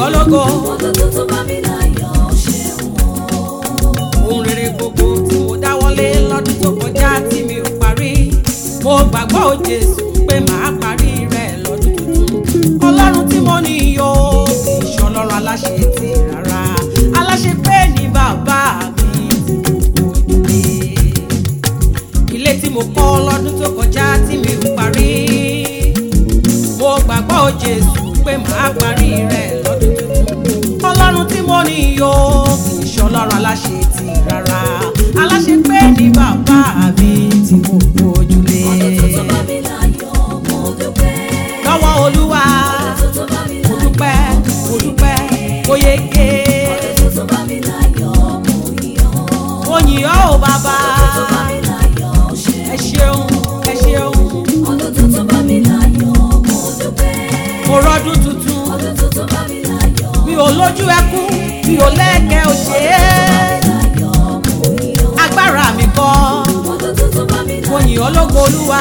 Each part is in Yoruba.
ọ́ lógo Ọdún tó bá mi láyọ̀ ṣeun o. ohun rere gbogbo tí mo dáwọ́lé lọ́dún tó kọjá tí mi ò parí mo gbàgbọ́ ò Jésù pé màá parí rẹ̀ lọ́dún tuntun ọlọ́run tí mo ní yó kì í ṣọlọ́run aláṣẹ ti rárá aláṣẹ pé ní bàbá mi tí mo gbójúlé ilé tí mo kọ́ lọ́dún tó kọjá tí mi ò parí mo gbàgbọ́ ò Jésù pé màá parí rẹ̀ lọ́dún tuntun ọlọ́run tí mo ní yó kì í ṣọlọ́run aláṣẹ ti rárá aláṣẹ pé ní bàbá mi tí mo gbójúlé Ọdún tó bá mi láyọ̀ mo dúpẹ́. lọ́wọ́ olúwa Ọdún tó bá mi mo láyọ̀ dúpẹ́ mo dúpẹ́ mo yege Ọdún tó bá mi láyọ̀ mo yọ̀. mo yìn ọ́ ò bàbá Ọdún tó bá mi láyọ̀ ṣeun. ẹ ṣeun ẹ ṣeun Ọdún tó bá mi láyọ̀ mo dúpẹ́. mo rọ́dún tuntun Ọdún tó bá mi láyọ̀ mi ò lójú ẹkún mi ò lẹ́kẹ̀ òṣè láyọ̀ mo yọ̀. agbára mi kọ́ Ọdún tó bá mi mo yìn ọ́ lógo olúwa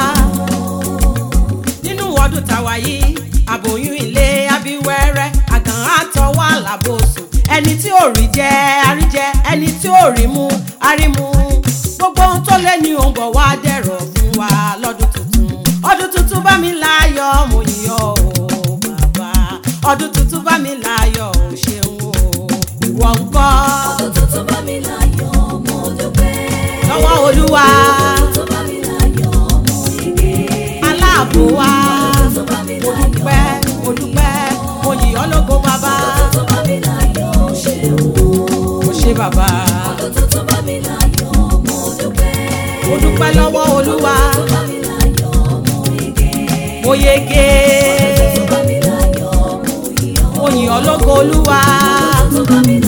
nínú ọdún tàwa yìí àbòyún ilé abiwẹ́rẹ́ àgàn àtọwọ́ àlàbòsùn ẹni tí ò rí jẹ àríjẹ ẹni tí ò rí mu àrímu gbogbo ohun tó lé ní òun bọ̀ wá dẹ̀rọ̀ fún wa lọ́dún tuntun ọdún tuntun bá mi láyọ̀ mo yìn ọ́ o bàbá ọdún tuntun bá mi láyọ̀ o ṣeun o ìwọ ń kọ́ Ọdún tó bá mi láyọ̀ mo dúpẹ́. lọ́wọ́ olúwa Ọdún tó bá mi láyọ̀ mo yege. aláàbò wa Ọdún tó bá mi mo láyọ̀ dúpẹ́ mo dúpẹ́ mo yìn ọ́ lógo bàbá Ọdún tó bá mi láyọ̀ ṣeun. mo ṣe bàbá Ọdún tó bá mi láyọ̀ mo dúpẹ́. mo dúpẹ́ lọ́wọ́ olúwa Ọdún tó bá mi láyọ̀ mo yege. mo yege Ọdún tó bá mi láyọ̀ mo yọ̀. mo yìn ọ́ lógo olúwa Ọdún tó bá mi